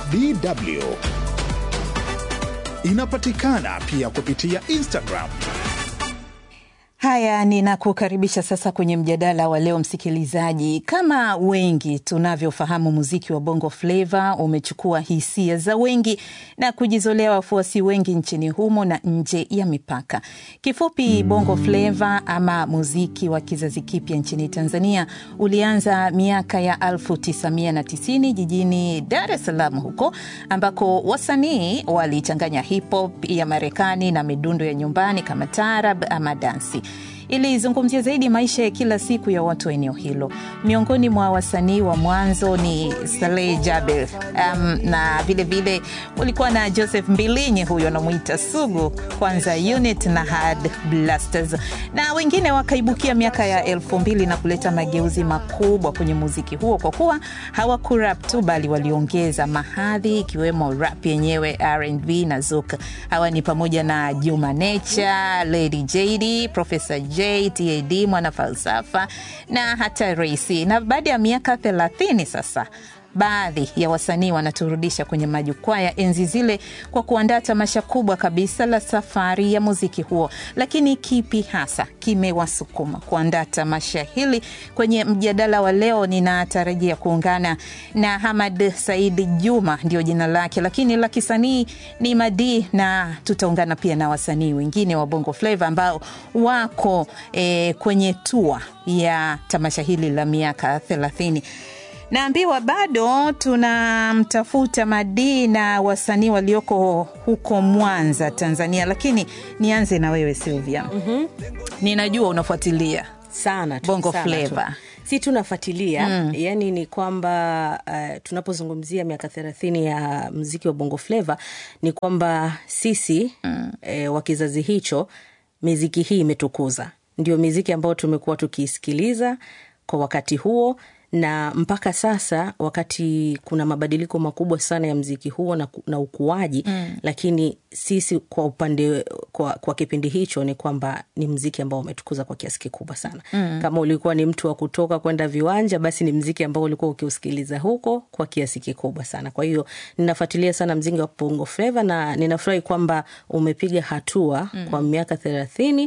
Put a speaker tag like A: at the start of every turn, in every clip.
A: DW. Inapatikana pia kupitia Instagram.
B: Haya, ninakukaribisha sasa kwenye mjadala wa leo msikilizaji. Kama wengi tunavyofahamu, muziki wa Bongo Flava umechukua hisia za wengi na kujizolea wafuasi wengi nchini humo na nje ya mipaka. Kifupi, Bongo Flava ama muziki wa kizazi kipya nchini Tanzania ulianza miaka ya 1990 jijini Dar es Salaam huko ambako wasanii walichanganya hip hop ya Marekani na midundo ya nyumbani kama tarab ama dansi ilizungumzia zaidi maisha ya kila siku ya watu wa eneo hilo. Miongoni mwa wasanii wa mwanzo ni Saleh Jabir, um, na vilevile kulikuwa na Joseph Mbilinyi, huyo anamwita Sugu, kwanza Unit na Hard Blasters, na wengine wakaibukia miaka ya elfu mbili na kuleta mageuzi makubwa kwenye muziki huo, kwa kuwa hawakurap tu, bali waliongeza mahadhi ikiwemo rap yenyewe, R&B na zouk. Hawa ni pamoja na Juma Nature, Lady JD, Professor J, TAD, mwana falsafa na hata Raisi. Na baada ya miaka thelathini sasa baadhi ya wasanii wanaturudisha kwenye majukwaa ya enzi zile kwa kuandaa tamasha kubwa kabisa la safari ya muziki huo. Lakini kipi hasa kimewasukuma kuandaa tamasha hili? Kwenye mjadala wa leo ninatarajia kuungana na Hamad Saidi Juma, ndio jina lake, lakini la kisanii ni Madi, na tutaungana pia na wasanii wengine wa Bongo Flava ambao wako eh, kwenye tua ya tamasha hili la miaka thelathini. Naambiwa bado tunamtafuta Madi na wasanii walioko huko Mwanza, Tanzania, lakini nianze na wewe Silvia. mm-hmm. Ninajua unafuatilia
C: sana tu,
B: Bongo
C: sana
B: Flava.
C: tu. si tunafuatilia mm. yani ni kwamba uh, tunapozungumzia miaka thelathini ya mziki wa bongo fleva ni kwamba sisi mm. eh, wa kizazi hicho miziki hii imetukuza ndio miziki ambayo tumekuwa tukiisikiliza kwa wakati huo na mpaka sasa wakati kuna mabadiliko makubwa sana ya mziki huo na, na ukuaji mm. lakini sisi kwa upande kwa, kwa kipindi hicho ni kwamba ni mziki ambao umetukuza kwa kiasi kikubwa sana mm. kama ulikuwa ni mtu wa kutoka kwenda viwanja basi ni mziki ambao ulikuwa ukiusikiliza huko kwa kiasi kikubwa sana kwa hiyo ninafuatilia sana mziki wa bongo fleva na ninafurahi kwamba umepiga hatua mm. kwa miaka thelathini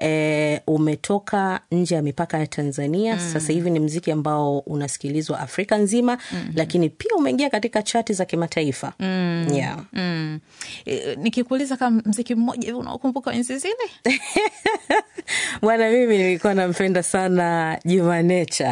C: e, umetoka nje ya mipaka ya tanzania mm. sasa hivi ni mziki ambao unasikilizwa afrika nzima mm. lakini pia umeingia katika chati za kimataifa
B: mm.
C: yeah.
B: mm. E, nikikuuliza kama mziki mmoja hivi unaokumbuka enzi zile
C: bwana mimi nilikuwa nampenda sana jumanecha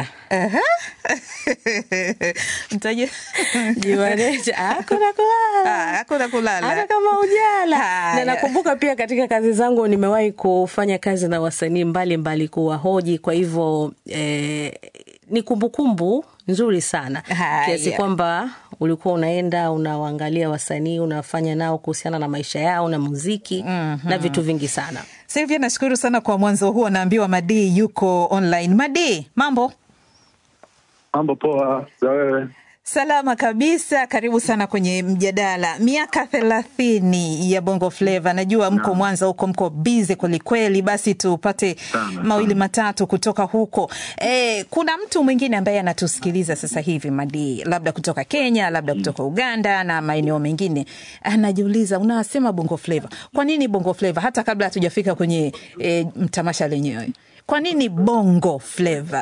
B: mtaje
C: jumanecha hakuna kulala
B: hakuna kulala
C: hata kama ujala
B: Haya.
C: na nakumbuka pia katika kazi zangu nimewahi kufanya kazi na wasanii mbalimbali kuwahoji kwa hivyo eh, ni kumbukumbu nzuri sana
B: Haya.
C: kiasi kwamba ulikuwa unaenda unawaangalia wasanii unafanya nao kuhusiana na maisha yao na muziki mm-hmm. na vitu vingi sana
B: Silvia, nashukuru sana kwa mwanzo huo. Naambiwa Madi yuko online. Madi, mambo
D: Mambo poa za wewe?
B: salama kabisa. Karibu sana kwenye mjadala. Miaka thelathini ya Bongo Flava, najua mko Mwanza huko, mko bize kwelikweli. Basi tupate
D: Sana,
B: mawili
D: sana.
B: matatu kutoka huko. E, kuna mtu mwingine ambaye anatusikiliza sasa hivi Madi, labda kutoka Kenya, labda kutoka Uganda na maeneo mengine, anajiuliza unasema Bongo Flava, kwa nini Bongo Flava? Hata kabla hatujafika kwenye e, mtamasha lenyewe, kwa nini Bongo Flava?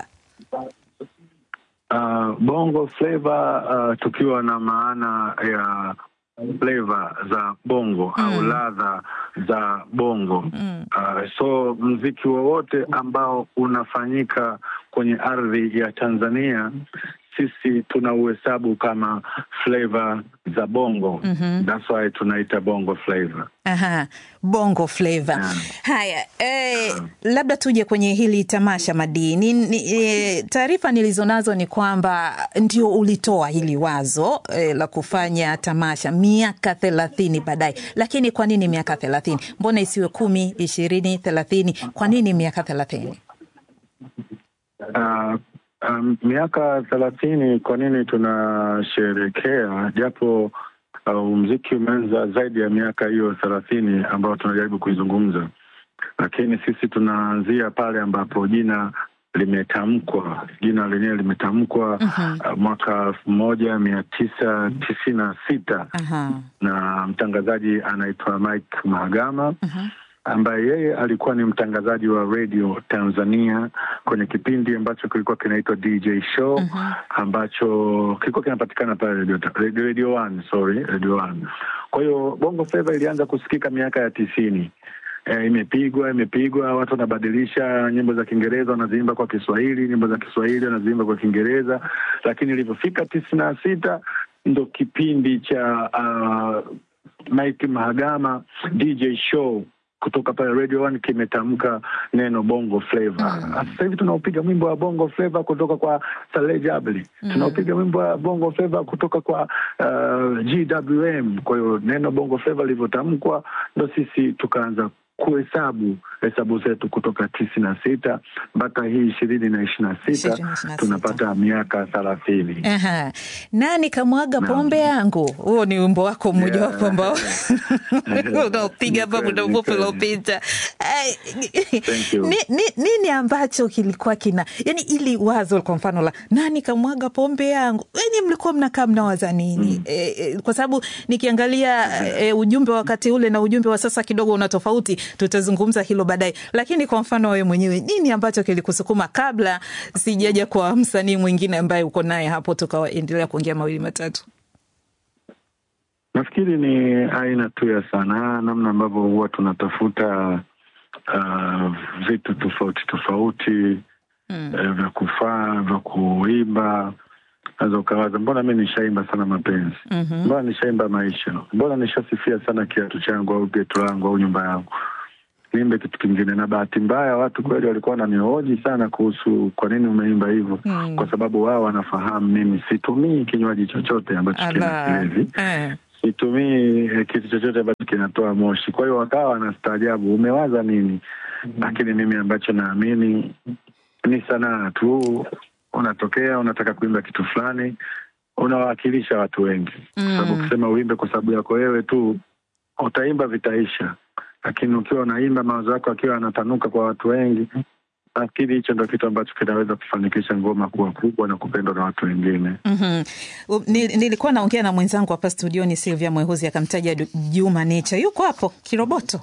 D: Uh, bongo flavor uh, tukiwa na maana ya flavor za bongo mm. au ladha za bongo mm. uh, so mziki wowote ambao unafanyika kwenye ardhi ya Tanzania sisi tunauhesabu kama flavor za bongo mm-hmm. that's why tunaita bongo flavor
B: Aha, bongo flava.
D: Naam.
B: Haya, eh, labda tuje kwenye hili tamasha madini. Ni, eh, taarifa nilizonazo ni kwamba ndio ulitoa hili wazo eh, la kufanya tamasha miaka thelathini baadaye, lakini kwa nini miaka thelathini? Mbona isiwe kumi, ishirini, thelathini? Kwa nini miaka thelathini?
D: Uh, um, miaka thelathini kwa nini tunasherekea japo uh, mziki umeanza zaidi ya miaka hiyo thelathini ambayo tunajaribu kuizungumza lakini sisi tunaanzia pale ambapo jina limetamkwa jina lenyewe limetamkwa uh, mwaka elfu moja mia tisa tisini na sita
B: Aha.
D: na mtangazaji anaitwa Mike Mahagama ambaye yeye alikuwa ni mtangazaji wa radio Tanzania kwenye kipindi ambacho kilikuwa kinaitwa DJ Show ambacho kilikuwa kinapatikana pale radio, radio, radio One, sorry, radio One. Kwa hiyo Bongo Flava ilianza kusikika miaka ya tisini. E, imepigwa imepigwa, watu wanabadilisha nyimbo za Kiingereza wanaziimba kwa Kiswahili, nyimbo za Kiswahili wanaziimba kwa Kiingereza, lakini ilivyofika tisini na sita ndo kipindi cha uh, Mike Mahagama DJ show kutoka pale Radio One kimetamka neno bongo flava. Sasa hivi tunaupiga mwimbo wa bongo flava kutoka kwa Saleh Jabali, tunaupiga mwimbo wa bongo flava kutoka kwa uh, GWM. Kwa hiyo neno bongo flava lilivyotamkwa, ndo sisi tukaanza kuhesabu hesabu zetu kutoka tisini na sita mpaka hii ishirini na ishirini na sita
B: 2026.
D: tunapata miaka thelathini.
B: Aha. Nani kamwaga pombe yangu? Huo ni wimbo wako mmojawapo ambao unaopiga hapa
D: Ni
B: muda
D: kweli,
B: mfupi
D: ni kweli.
B: uliopita. Ai,
D: Thank you.
B: ni- ni- Nini ambacho kilikuwa kina yani, ili wazo kwa mfano la nani kamwaga pombe yangu, yani mlikuwa mnakaa mnawaza nini? E, e, kwa sababu nikiangalia e, ujumbe wa wakati ule na ujumbe wa sasa kidogo una tofauti, tutazungumza hilo baadaye. Lakini kwa mfano wewe mwenyewe, nini ambacho kilikusukuma kabla sijaja kwa msanii mwingine ambaye uko naye hapo, tukaendelea kuongea mawili matatu?
D: Nafikiri ni aina tu ya sanaa, namna ambavyo huwa tunatafuta uh, vitu tofauti tofauti mm. eh, vya kufaa vya kuimba. Naweza ukawaza mbona mi nishaimba sana mapenzi mm-hmm. mbona nishaimba maisha, mbona nishasifia sana kiatu changu au getu langu au nyumba yangu, niimbe kitu kingine. Na bahati mbaya watu kweli walikuwa wananihoji sana kuhusu kwa nini umeimba hivyo
B: Mm.
D: kwa sababu wao wanafahamu mimi situmii kinywaji chochote ambacho kina
B: Ala.
D: kilevi
B: Eh.
D: situmii eh, kitu chochote ambacho kinatoa moshi. Kwa hiyo wakawa wanastaajabu, umewaza nini? Lakini mimi ambacho naamini ni sanaa tu, unatokea unataka kuimba kitu fulani, unawakilisha watu wengi, kwa sababu ukisema uimbe kwa sababu yako wewe tu, utaimba vitaisha, lakini ukiwa unaimba mawazo yako akiwa yanatanuka kwa watu wengi, nafikiri hicho ndo kitu ambacho kinaweza kufanikisha ngoma kuwa kubwa na kupendwa na watu wengine.
B: Mhm. U- ni- Nilikuwa naongea na mwenzangu hapa studioni Silvia Mwehuzi akamtaja Du- Juma Nature, yuko hapo Kiroboto.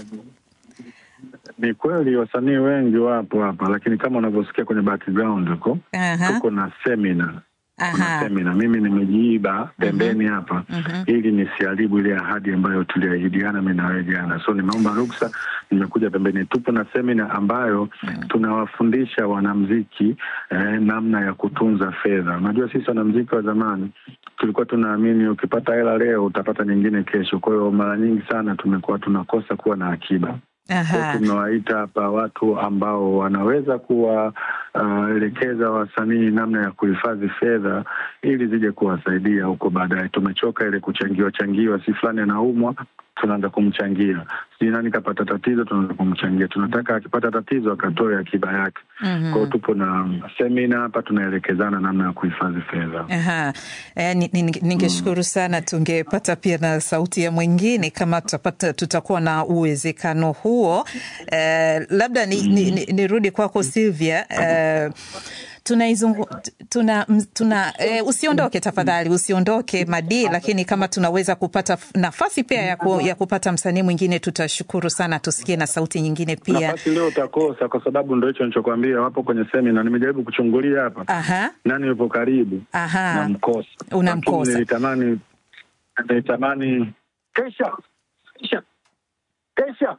D: Ni kweli wasanii wengi wapo hapa, lakini kama unavyosikia kwenye background huko
B: Aha.
D: tuko na semina kuna
B: Aha.
D: semina. Mimi nimejiiba pembeni hapa ili nisiharibu ile ahadi ambayo tuliahidiana mimi na wewe jana, so nimeomba ruksa, nimekuja pembeni. Tupo na semina ambayo tunawafundisha wanamziki eh, namna ya kutunza fedha. Unajua sisi wanamziki wa zamani tulikuwa tunaamini ukipata hela leo utapata nyingine kesho. Kwa hiyo mara nyingi sana tumekuwa tunakosa kuwa na akiba. Kwa
B: Aha.
D: hiyo tumewaita hapa watu ambao wanaweza kuwaelekeza wasanii namna ya kuhifadhi fedha ili zije kuwasaidia huko baadaye. Tumechoka ile kuchangiwa changiwa, si fulani anaumwa tunaanza kumchangia, sijui nani kapata tatizo, tunaanza kumchangia. Tunataka akipata tatizo akatoe akiba yake. Kwa hiyo tupo na semina hapa, tunaelekezana namna ya kuhifadhi fedha.
B: Aha. Eh, ni- ni- ningeshukuru sana tungepata pia na sauti ya mwingine kama tutapata, tutakuwa na uwezekano huo. Eh, labda nirudi ni, ni, nirudi kwako Silvia. Eh, tunaizungu tuna, m- tuna eh, usiondoke tafadhali, usiondoke Madi, lakini kama tunaweza kupata f- nafasi pia ya, ku, ya kupata msanii mwingine tutashukuru sana, tusikie na sauti nyingine pia.
D: Nafasi leo utakosa, kwa sababu ndo hicho nilichokwambia, wapo kwenye semina. Nimejaribu kuchungulia hapa
B: Aha.
D: nani yupo karibu
B: Aha.
D: namkosa
B: Unamkosa.
D: Lakini nilitamani nilitamani kesha kesha kesha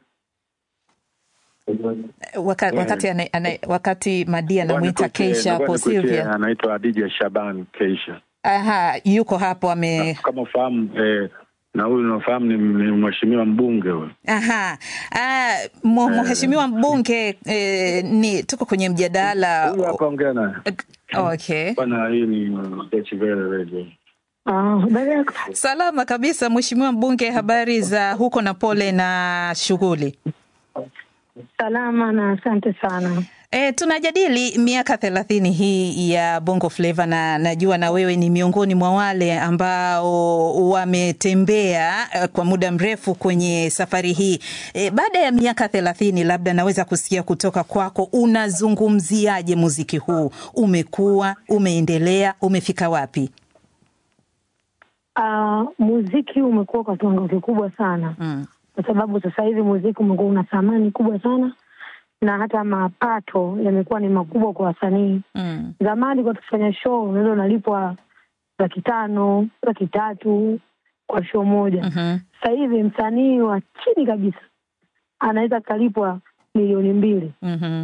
B: Wakati, wakati, ana, ana, wakati Madi anamwita
D: Ngoja nikutie-
B: Keisha
D: ngoja
B: hapo
D: nikutie,
B: Silvia.
D: anaitwa Adija Shaban Keisha
B: Aha, yuko hapo ame
D: kama ufahamu eh, na huyu unafahamu ni, ni mheshimiwa mbunge huyu
B: aha. Ah, mu- mheshimiwa mbunge eh, ni tuko kwenye mjadala.
D: huyu hapa ongea naye
B: Okay.
D: bwana hii ni Deutsche Welle Radio
E: Ah, habari yako?
B: Salama kabisa mheshimiwa mbunge, habari za huko na pole na shughuli.
E: Salama na asante sana.
B: E, tunajadili miaka thelathini hii ya Bongo Flava na najua na wewe ni miongoni mwa wale ambao wametembea eh, kwa muda mrefu kwenye safari hii. E, baada ya miaka thelathini, labda naweza kusikia kutoka kwako, unazungumziaje muziki huu? Umekuwa, umeendelea, umefika wapi?
E: Uh, muziki umekuwa kwa kiwango kikubwa sana
B: Mm.
E: kwa sababu sasa hivi muziki umekuwa una thamani kubwa sana na hata mapato yamekuwa ni makubwa kwa wasanii.
B: Mm.
E: Zamani kwa tukifanya show unaweza unalipwa laki tano laki tatu kwa show moja.
B: Mhm.
E: Sasa hivi msanii wa chini kabisa anaweza akalipwa milioni mbili
B: Mhm.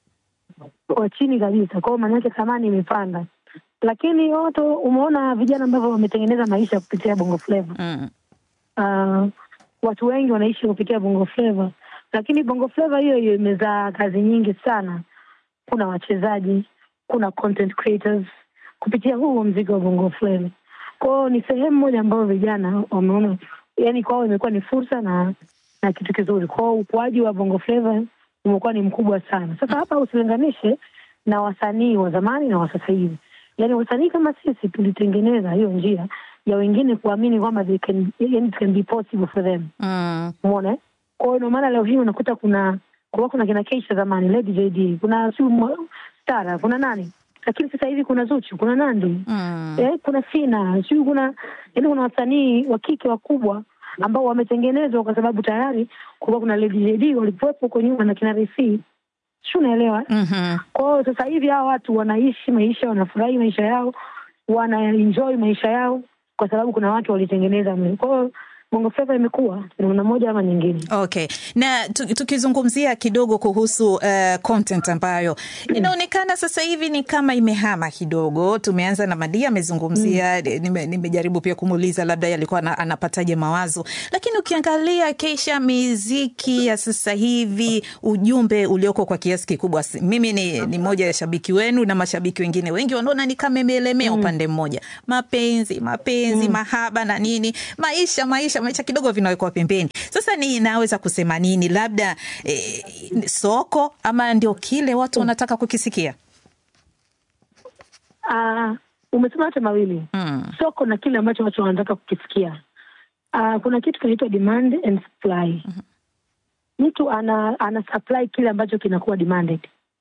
E: wa chini kabisa. Kwa hiyo maana yake thamani imepanda, lakini watu umeona vijana ambavyo wametengeneza maisha kupitia Bongo Flava.
B: Mm.
E: Uh, watu wengi wanaishi kupitia Bongo Flava, lakini Bongo Flava hiyo hiyo imezaa kazi nyingi sana. Kuna wachezaji, kuna content creators kupitia huu mziki wa Bongo Flava. Kwao ni sehemu moja ambayo vijana wameona, yani kwao imekuwa ni fursa na na kitu kizuri. Kwao ukuaji wa Bongo Flava umekuwa ni mkubwa sana. Sasa hapa usilinganishe na wasanii wa zamani na wa sasa hivi. Yaani wasanii kama sisi tulitengeneza hiyo njia ya wengine kuamini kwamba they can, yani it can be possible for them.
B: Mm.
E: Umeona? eh? Kwa hiyo ndio maana leo hii unakuta kuna kulikuwa kuna kina Keisha zamani, Lady JD, kuna si Stara, kuna nani? Lakini sasa hivi kuna Zuchu, kuna Nandi.
B: Mm.
E: Eh, kuna Sina, sijui kuna yaani kuna wasanii wa kike wakubwa ambao wametengenezwa kwa sababu tayari kulikuwa kuna Lady JD walikuwepo huko nyuma na kina Risi. Si unaelewa?
B: Mhm.
E: Kwa hiyo sasa hivi hawa watu wanaishi maisha, wanafurahi maisha yao, wana enjoy maisha yao kwa sababu kuna watu walitengeneza mle. Kwa hiyo Bongo Flava imekuwa namna moja ama nyingine.
B: Okay, na tu- tukizungumzia kidogo kuhusu uh, content ambayo inaonekana sasa hivi ni kama imehama kidogo. Tumeanza na Madia amezungumzia, nime- nimejaribu pia kumuuliza labda yeye alikuwa ana- anapataje mawazo, lakini ukiangalia Keisha, miziki ya sasa hivi, ujumbe ulioko kwa kiasi kikubwa, si- mimi ni, ni moja ya shabiki wenu na mashabiki wengine wengi wanaona ni kama imeelemea upande mmoja, mapenzi mapenzi, mahaba na nini, maisha maisha maisha kidogo vinawekwa pembeni. Sasa ni naweza kusema nini, labda eh, soko ama ndio kile watu wanataka kukisikia?
E: Ah, umesema yote mawili
B: Mm.
E: soko na kile ambacho watu wanataka kukisikia. Ah, kuna kitu kinaitwa demand and supply. Mtu ana ana supply kile ambacho kinakuwa demanded,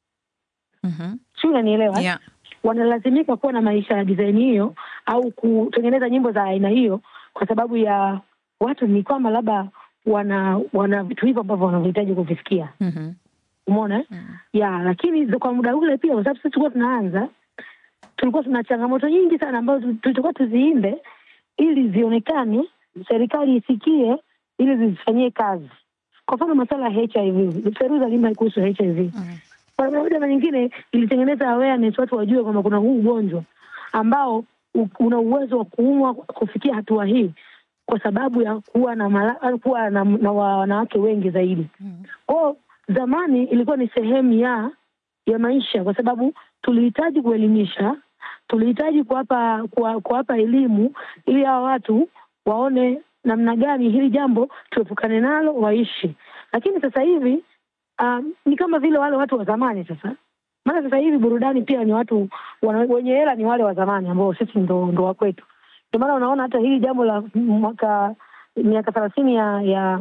B: Mhm.
E: si unanielewa?
B: Yeah.
E: Wanalazimika kuwa na maisha ya design hiyo au kutengeneza nyimbo za aina hiyo, kwa sababu ya watu ni kwamba labda wana wana vitu hivyo ambavyo wanavihitaji kuvisikia.
B: Mhm.
E: Umeona? eh? Ya, lakini za- kwa muda ule pia, kwa sababu sisi tulikuwa tunaanza, tulikuwa tuna changamoto nyingi sana ambazo tulikuwa tuziimbe ili zionekane, serikali isikie, ili zizifanyie kazi. Kwa mfano masuala ya HIV, Feruza alimba kuhusu HIV kwa namna moja na nyingine ilitengeneza awareness, watu wajue kwamba kuna huu ugonjwa ambao u- una uwezo wa kuumwa kufikia hatua hii kwa sababu ya kuwa na mala, kuwa na, na wa- wanawake wengi zaidi. Kwao zamani ilikuwa ni sehemu ya ya maisha, kwa sababu tulihitaji kuelimisha, tulihitaji kuwapa kuwa- kuwapa elimu ili hawa watu waone namna gani hili jambo tuepukane nalo, waishi. Lakini sasa hivi um, ni kama vile wale watu wa zamani sasa. Maana sasa hivi burudani pia ni watu wana, wenye hela ni wale wa zamani ambao sisi ndo, ndo wa kwetu. Ndio maana unaona hata hili jambo la mwaka miaka thelathini ya, ya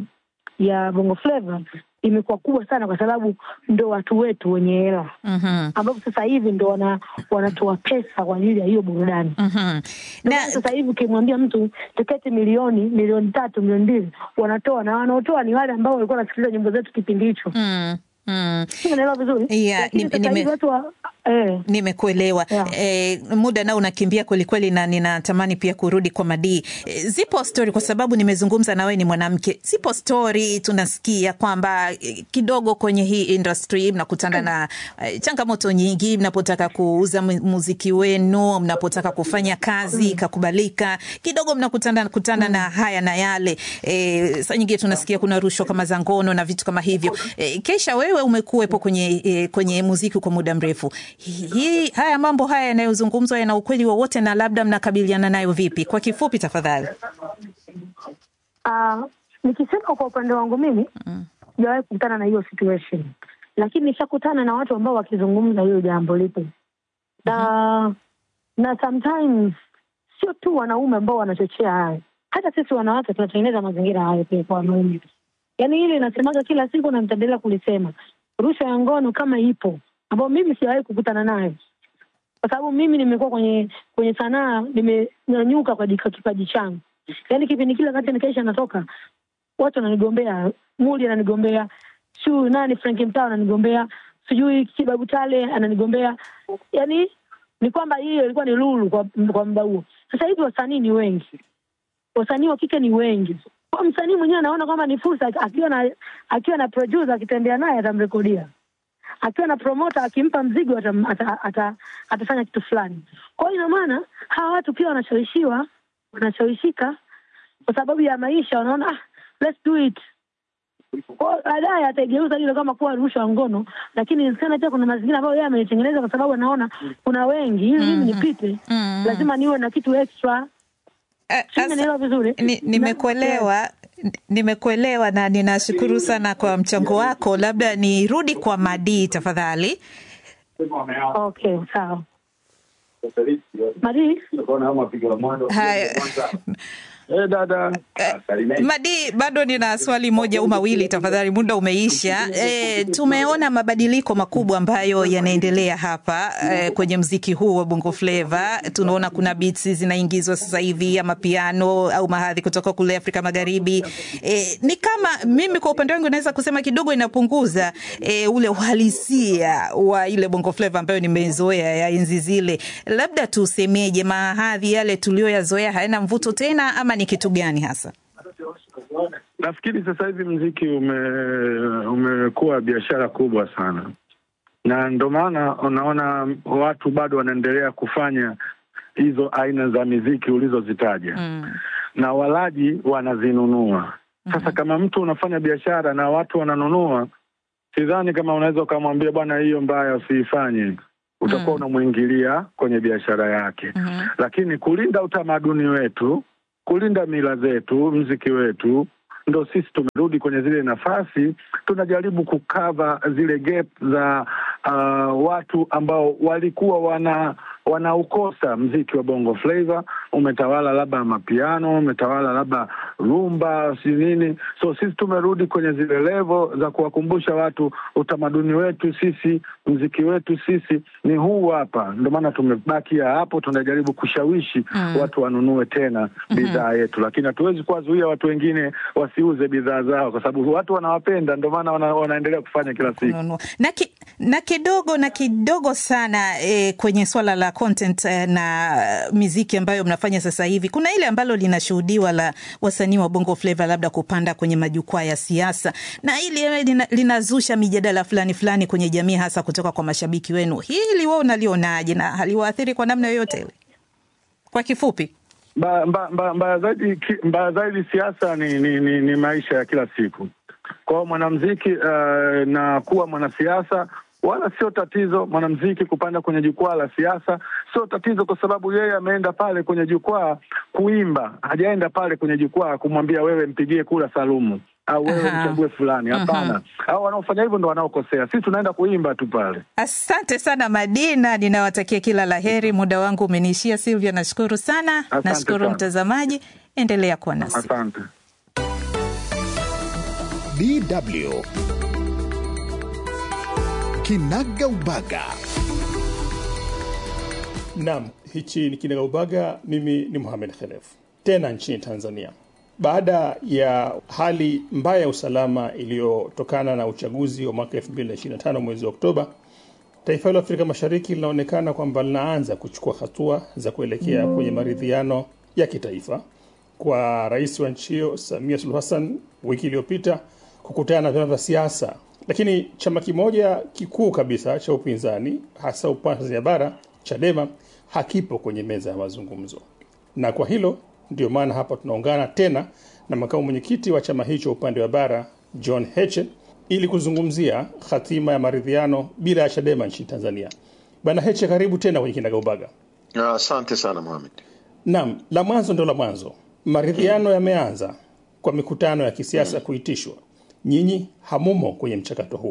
E: ya Bongo Flava imekuwa kubwa sana, kwa sababu ndo watu wetu wenye hela
B: Mhm.
E: ambapo sasa hivi ndo wana, wanatoa pesa kwa ajili ya hiyo burudani.
B: Mhm.
E: Ndio
B: Na
E: maana sasa hivi ukimwambia mtu tiketi milioni milioni tatu milioni mbili wanatoa, na wanaotoa ni wale ambao walikuwa wanasikiliza nyimbo zetu kipindi hicho.
B: mm, mm.
E: Si unaelewa vizuri?
B: Yeah,
E: Lakini
B: nime-
E: sasa hivi
B: nime-
E: watu wa eh,
B: Nimekuelewa.
E: Yeah.
B: E, muda nao unakimbia kwelikweli, na ninatamani pia kurudi kwa Madii. E, zipo stori, kwa sababu nimezungumza na wewe, ni mwanamke. Zipo stori tunasikia kwamba e, kidogo kwenye hii industry mnakutana na e, changamoto nyingi mnapotaka kuuza mu- muziki wenu, mnapotaka kufanya kazi ikakubalika, kidogo mnakutana kutana na haya na yale. E, saa nyingine tunasikia kuna rushwa kama za ngono na vitu kama hivyo. E, Kesha, wewe umekuwepo kwenye, e, kwenye muziki kwa muda mrefu. Hii, haya mambo haya yanayozungumzwa yana ukweli wowote na labda mnakabiliana nayo vipi? Kwa kifupi tafadhali.
E: ah, nikisema kwa upande wangu mimi sijawahi kukutana na hiyo situation, lakini nishakutana na watu ambao wakizungumza hilo jambo lipo na na sometimes sio tu wanaume ambao wanachochea hayo, hata sisi wanawake tunatengeneza mazingira hayo pia kwa wanaume. Yaani hili nasemaga kila siku na nitaendelea kulisema, rushwa ya ngono kama ipo, ambao mimi sijawahi kukutana nayo, kwa sababu mimi nimekuwa kwenye kwenye sanaa, nimenyanyuka kwa jika- kipaji changu. Yaani kipindi kile wakati nikaisha natoka, watu wananigombea, Muli ananigombea, sijui nani Frank Mtao ananigombea, sijui Kibabu Tale ananigombea. Yaani ni kwamba hiyo ilikuwa ni lulu kwa, kwa muda huo. Sasa hivi wasanii ni wengi, wasanii wa kike ni wengi. Kwa msanii mwenyewe anaona kwamba ni fursa, akiwa na akiwa na producer akitembea naye atamrekodia, akiwa na promoter akimpa mzigo atam, ata, ata, atafanya kitu fulani. Kwa hiyo ina maana hawa watu pia wanashawishiwa, wanashawishika kwa sababu ya maisha, wanaona ah, let's do it kwa baadaye ataigeuza hilo kama kuwa rushwa ya ngono, lakini inawezekana pia kuna mazingira ambayo yeye ameitengeneza kwa sababu anaona kuna wengi, ili mimi nipite, lazima niwe na kitu extra.
B: Eh,
E: Sijui
B: asa-
E: umenielewa vizuri?
B: ni- Nimekuelewa, nimekuelewa na ninashukuru sana kwa mchango wako. Labda nirudi kwa Madi tafadhali.
E: Okay, sawa. Mari,
B: Haya.
D: Eh, dada
B: Madi, bado nina swali moja au mawili tafadhali, muda umeisha. E, tumeona mabadiliko makubwa ambayo yanaendelea hapa e, kwenye mziki huu wa Bongo Flava. Tunaona kuna beats zinaingizwa sasa hivi ama piano au mahadhi kutoka kule Afrika Magharibi. E, ni kama mimi kwa upande wangu naweza kusema kidogo inapunguza e, ule uhalisia wa ile Bongo Flava ambayo nimezoea ya enzi zile. Labda tusemeje, mahadhi yale tuliyoyazoea hayana mvuto tena ama ni kitu gani hasa?
D: nafikiri sasa hivi mziki ume umekuwa biashara kubwa sana, na ndo maana unaona watu bado wanaendelea kufanya hizo aina za miziki ulizozitaja
B: Mm.
D: na walaji wanazinunua. Sasa kama mtu unafanya biashara na watu wananunua, sidhani kama unaweza ukamwambia bwana, hiyo mbaya usiifanye, utakuwa unamwingilia kwenye biashara yake.
B: Mhm.
D: Lakini kulinda utamaduni wetu, kulinda mila zetu, mziki wetu, ndo sisi tumerudi kwenye zile nafasi, tunajaribu kukava zile gap za uh, watu ambao walikuwa wana wanaukosa mziki wa bongo flava, umetawala labda mapiano, umetawala labda rumba, si nini. So sisi tumerudi kwenye zile levo za kuwakumbusha watu utamaduni wetu sisi, mziki wetu sisi ni huu hapa. Ndio maana tumebakia hapo, tunajaribu kushawishi watu wanunue tena bidhaa yetu, lakini hatuwezi kuwazuia watu wengine wasiuze bidhaa zao, kwa sababu watu wanawapenda, ndio maana wana, wanaendelea kufanya kila siku.
B: kununua na, ki, na kidogo na kidogo sana eh, kwenye swala la content eh, na eh, miziki ambayo mnafanya sasa hivi, kuna ile ambalo linashuhudiwa la wasanii wa bongo flava labda kupanda kwenye majukwaa ya siasa, na hili eh, lina, linazusha mijadala fulani fulani kwenye jamii, hasa kutoka kwa mashabiki wenu. Hili wewe unalionaje na haliwaathiri kwa namna yoyote ile? Kwa kifupi.
D: Mbaya mba, mba, mba zaidi, ki- mbaya zaidi siasa ni, ni, ni, ni maisha ya kila siku. Kwa hiyo mwanamziki uh, na kuwa mwanasiasa wala sio tatizo. Mwanamziki kupanda kwenye jukwaa la siasa sio tatizo, kwa sababu yeye ameenda pale kwenye jukwaa kuimba, hajaenda pale kwenye jukwaa kumwambia wewe mpigie kura Salumu au wewe
B: Aha.
D: mchague fulani. Hapana, au wanaofanya hivyo ndo wanaokosea. Sisi tunaenda kuimba tu pale.
B: Asante sana Madina, ninawatakia kila la heri. Muda wangu umeniishia. Silvia, nashukuru sana.
D: Asante
B: Nashukuru
D: sana.
B: mtazamaji, endelea kuwa nasi.
D: Asante.
A: DW Kinaga Ubaga.
F: Naam, hichi ni Kinagaubaga. Mimi ni Mohamed Khelef, tena nchini Tanzania. Baada ya hali mbaya ya usalama iliyotokana na uchaguzi wa mwaka 2025 mwezi wa Oktoba, taifa hilo Afrika Mashariki linaonekana kwamba linaanza kuchukua hatua za kuelekea kwenye maridhiano ya kitaifa kwa rais wa nchi hiyo Samia Suluhu Hassan wiki iliyopita kukutana na vyama vya siasa, lakini chama kimoja kikuu kabisa cha upinzani hasa upande wa Tanzania bara Chadema hakipo kwenye meza ya mazungumzo, na kwa hilo ndio maana hapa tunaungana tena na makamu mwenyekiti wa chama hicho upande wa bara John Heche ili kuzungumzia hatima ya maridhiano bila ya Chadema nchini Tanzania. Bwana Heche, karibu tena kwenye Kinagaubaga.
G: Asante sana Mohamed.
F: Naam, la mwanzo ndo la mwanzo. Maridhiano yameanza kwa mikutano ya kisiasa kuitishwa. Nyinyi hamumo kwenye mchakato huu,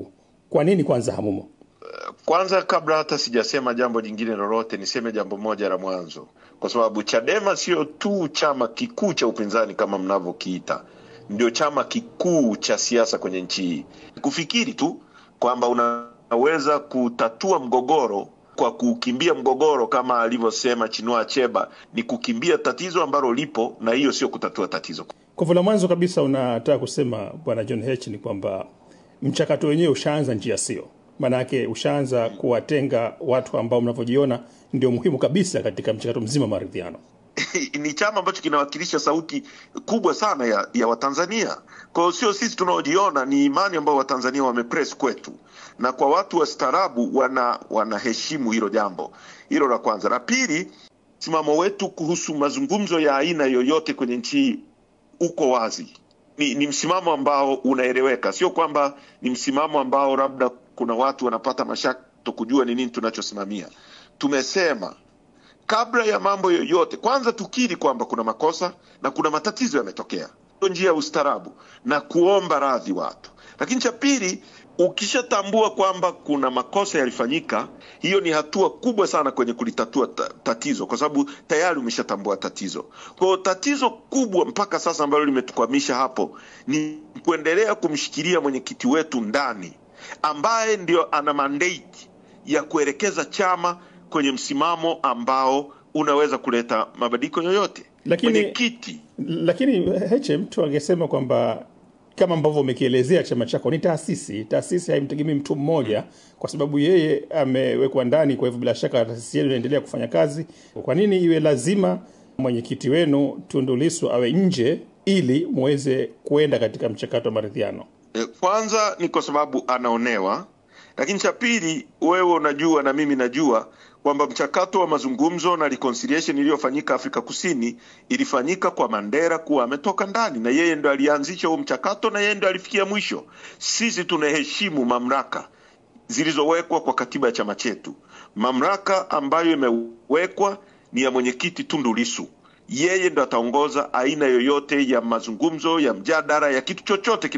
F: Kwa nini kwanza hamumo?
G: Kwanza, kabla hata sijasema jambo jingine lolote, niseme jambo moja la mwanzo, kwa sababu Chadema sio tu chama kikuu cha upinzani kama mnavyokiita, ndio chama kikuu cha siasa kwenye nchi hii. Kufikiri tu kwamba unaweza kutatua mgogoro kwa kukimbia mgogoro kama alivyosema Chinua Achebe ni kukimbia tatizo ambalo lipo, na hiyo sio kutatua tatizo.
F: Kwa hivyo la mwanzo kabisa unataka kusema Bwana John H ni kwamba mchakato wenyewe ushaanza njia sio, maanake ushaanza kuwatenga watu ambao mnavyojiona ndio muhimu kabisa katika mchakato mzima wa maridhiano.
G: ni chama ambacho kinawakilisha sauti kubwa sana ya, ya Watanzania. Kwa hiyo sio sisi tunaojiona, ni imani ambayo Watanzania wamepress kwetu, na kwa watu wastaarabu wana wanaheshimu hilo jambo. Hilo la kwanza. La pili, msimamo wetu kuhusu mazungumzo ya aina yoyote kwenye nchi hii uko wazi. Ni, ni msimamo ambao unaeleweka, sio kwamba ni msimamo ambao labda kuna watu wanapata mashaka kujua ni nini tunachosimamia. Tumesema kabla ya mambo yoyote, kwanza tukiri kwamba kuna makosa na kuna matatizo yametokea, ndio njia ya ustaarabu na kuomba radhi watu. Lakini cha pili, ukishatambua kwamba kuna makosa yalifanyika, hiyo ni hatua kubwa sana kwenye kulitatua ta tatizo, kwa sababu tayari umeshatambua tatizo. Kwa hiyo tatizo kubwa mpaka sasa ambalo limetukwamisha hapo ni kuendelea kumshikilia mwenyekiti wetu ndani, ambaye ndio ana mandate ya kuelekeza chama kwenye msimamo ambao unaweza kuleta mabadiliko yoyote.
F: Lakini
G: Mwenyekiti
F: lakini Heche, mtu angesema kwamba kama ambavyo umekielezea chama chako ni taasisi. Taasisi haimtegemei mtu mmoja, kwa sababu yeye amewekwa ndani. Kwa hivyo bila shaka taasisi yenu inaendelea kufanya kazi. Kwa nini iwe lazima mwenyekiti wenu Tundu Lissu awe nje ili muweze kuenda katika mchakato wa maridhiano?
G: eh, kwanza ni kwa sababu anaonewa, lakini cha pili, wewe unajua na mimi najua kwamba mchakato wa mazungumzo na reconciliation iliyofanyika Afrika Kusini ilifanyika kwa Mandela kuwa ametoka ndani, na yeye ndo alianzisha huo mchakato na yeye ndo alifikia mwisho. Sisi tunaheshimu mamlaka zilizowekwa kwa katiba ya chama chetu. Mamlaka ambayo imewekwa ni ya mwenyekiti Tundu Lissu. Yeye ndo ataongoza aina yoyote ya mazungumzo, ya mjadala, ya kitu chochote